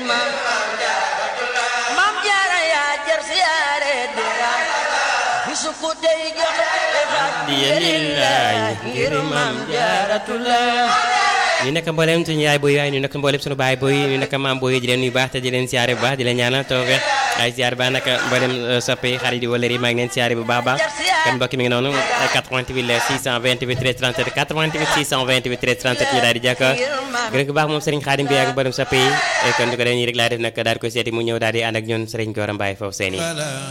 maam maam jaara yaa jar siyaare dira bisu ku tey joxe diya lillahi ngir maam jaaratullah ñu nekk mboolem suñu yaay boy waaye ñu nekk mboolem suñu baay boy ñu nekk maam boy di leen nuyu baax te di leen siyaare bu baax di leen ñaanal tawfeex ay siyaare baax nag mboolem soppe yi xarit yi wala yi maa ngi leen siyaare bu baax baax kon mbokk mi ngi noonu 88 la 628 13 37 88 628 13 37 ñu daal di jàkka gërëm bu baax moom Serigne Khadim bi ak mboolem soppe yi kon di ko dee nii rek laa def nag daal di ko seeti mu ñëw daal di ànd ak ñun Serigne Gora Mbaye foofu seen yi